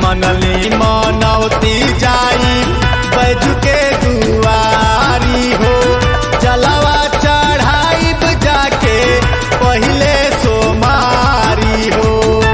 मनली मनौती जाई बैजू के दुआरी हो जलवा चढ़ाई जाके पहिले सोमारी हो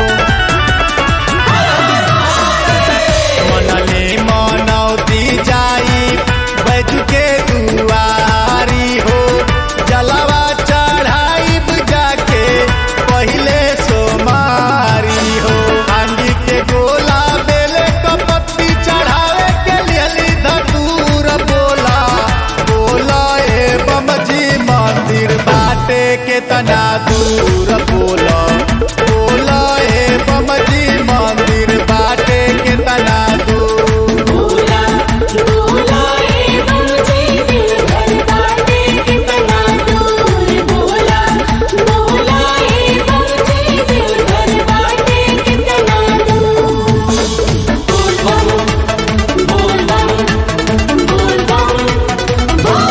मनले मनौती जाई बैजू के दुआरी हो जलवा चढ़ाई जाके पहिले सोमारी हो आंगी के गोला बेले कपत्ती चढ़ावे के लिए धतूर बोला बोला ए बमजी मंदिर बाटे के तना दूर बोला बोला ए बमजी मंदिर बाटे के तना दूर बोला बोला ए बमजी दिल भर बाटे कितना दूर बोला बोला ए बमजी दिल भर बाटे कितना दूर बोल बम बोल बम बोल बम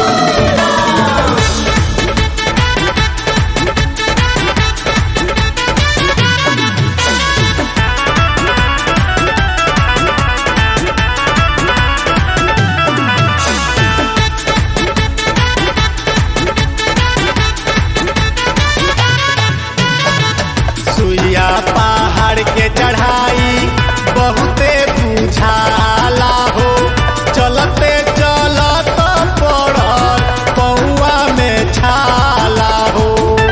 सुइया पहाड़ के चढ़ाई बहुते बुझाला हो चलते चलत पड़ल पौआ में छाला हो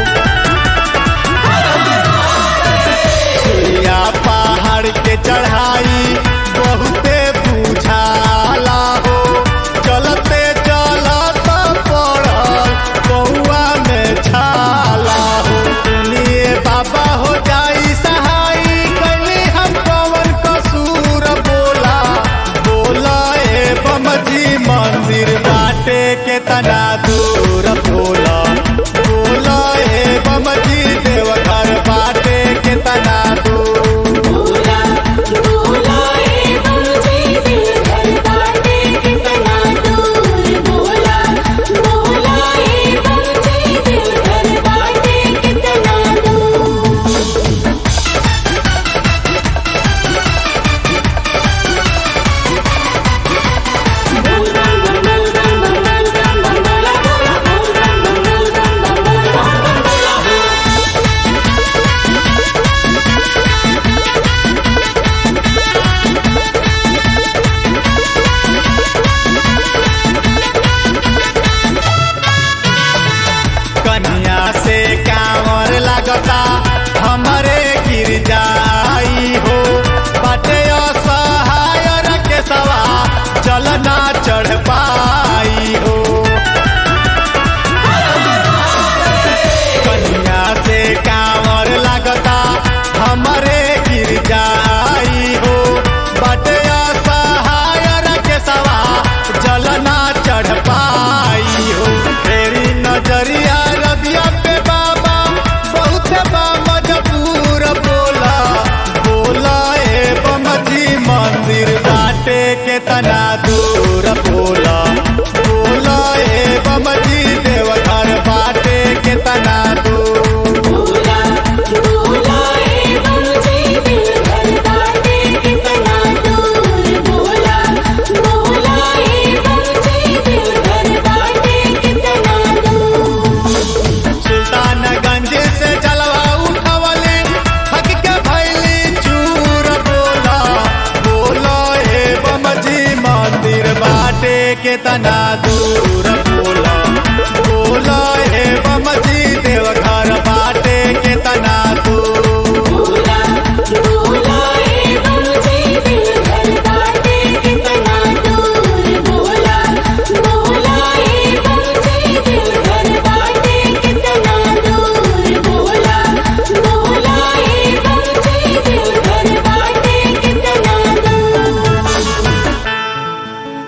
सुइया पहाड़ के चढ़ाई बहुते बुझाला हो चलते चलत पड़ल पौआ में छाला हो सुनिए बाबा हो जाई सहाई कली हम पवन कसूर बोला बोला ए बमजी मंदिर बाटे के तना दूर बोला बोला ए बमजी देवघर बाटे के तना दूर बोला बोला ए बमजी दिल भर बाटे कितना दूर बोला बोला ए बमजी दिल भर बाटे कितना दूर बोल बम बम बम बम बम बम बम बोला बोला बोल बम बम बम बम बम बम बोला कन्या से कांवर लागता हमरे गिर जाई हो बाटे असहाय के सवा चलना चढ़ पाई हो कन्या से कांवर लागता हमरे गिर जाई हो बाटे असहाय के सवा जलना चढ़ पाई हो तेरी नजरिया रबिया पे बाबा बहुत बा मजबूर बोला बोला ए बमजी मंदिर बाटे के तना दूर बोला बोला ए बमजी देवघर बाटे के तना दूर बोला बोला ए बमजी दिल भर बाटे कितना दूर बोला बोला ए बमजी दिल भर बाटे कितना दूर सुल्तानगंज से जलवा उठवले थक के भैली चूर बोला बोला हे बमजी मंदिर बाटे के तना दूर